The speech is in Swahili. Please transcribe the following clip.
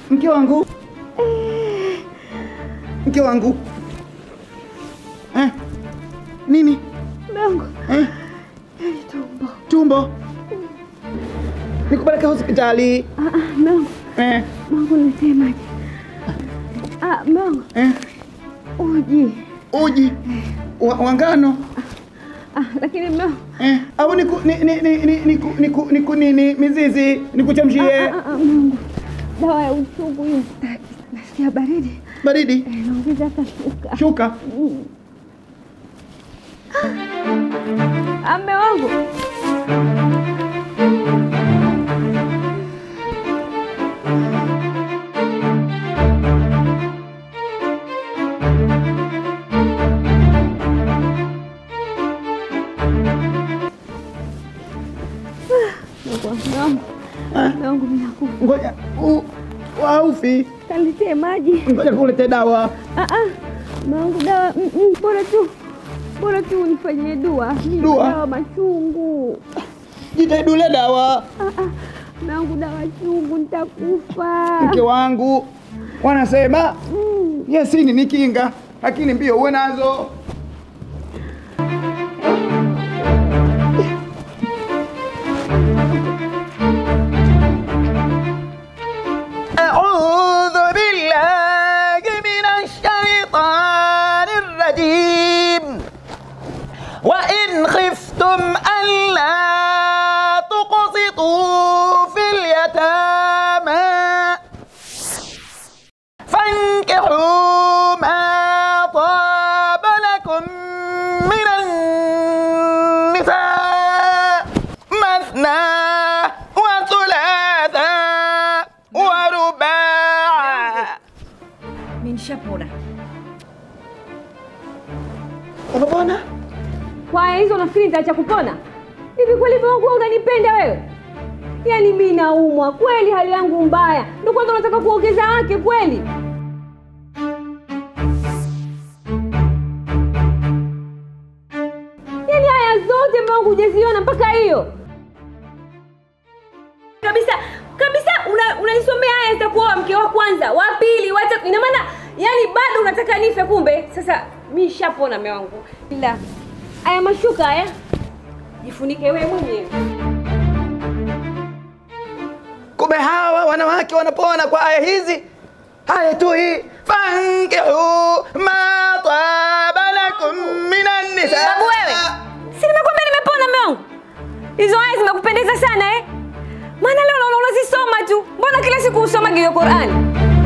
Mke wangu. Mke wangu. Eh? Nini? Mungu, Eh? yani tumbo. Tumbo. Nikupeleke hospitali. Ah, ah, Mungu, Eh? Mungu niletee maji. Ah, Mungu, Eh? uji. Uji. Wa, wa ngano. Ah, lakini Mungu, Eh? Au niku ni ni ni ni niku niku niku nini mizizi nikuchemshie ah, ah, ah, Mungu, dawa ya uchungu hiyo sitaki. Nasikia baridi. baridi. Eh, naongeza hata shuka. Shuka. Mm. Ah, mme wangu. Mungu wangu, Eh? mme wangu mimi nakufa. Ngoja. u- Waufi. Kaniletee maji. Ngoja kulete dawa. Ah, ah. Mangu dawa mm, mm, bora tu bora tu unifanyie dua. Mimi Dua? dawa machungu. Jitahidule dawa. Ah, ah. Mangu dawa chungu nitakufa. Mke wangu wanasema Mm. yesini ni kinga, lakini mbio uwe nazo. أعوذ بالله من الشيطان الرجيم وإن خفتم ألا تقسطوا في اليتامى فانكحوا ما طاب لكم من النساء مثنى وثلاثا ورباعا Mimi nishapona. Unapona? Kwa hizo nafikiri nitaacha kupona. Hivi kweli Mungu wewe unanipenda wewe? Yaani mimi naumwa kweli, hali yangu mbaya. Ndio kwanza unataka kuongeza wake kweli? Yaani haya zote Mungu hujaziona mpaka hiyo. Kabisa kabisa una- unanisomea haya nitakuoa mke wa kwanza, wa pili, wa tatu. Ina maana yani bado unataka nife kumbe. Sasa mimi nishapona mume wangu. Ila haya mashuka haya jifunike wewe mwenyewe. Kumbe hawa wanawake wanapona kwa aya hizi. Haya tu hii fankihu ma taba lakum minan nisa. Babu wewe, si nimekwambia nimepona mume wangu? Hizo aya zimekupendeza sana eh? Maana leo naona unazisoma tu. Mbona kila siku usoma hiyo Qur'ani?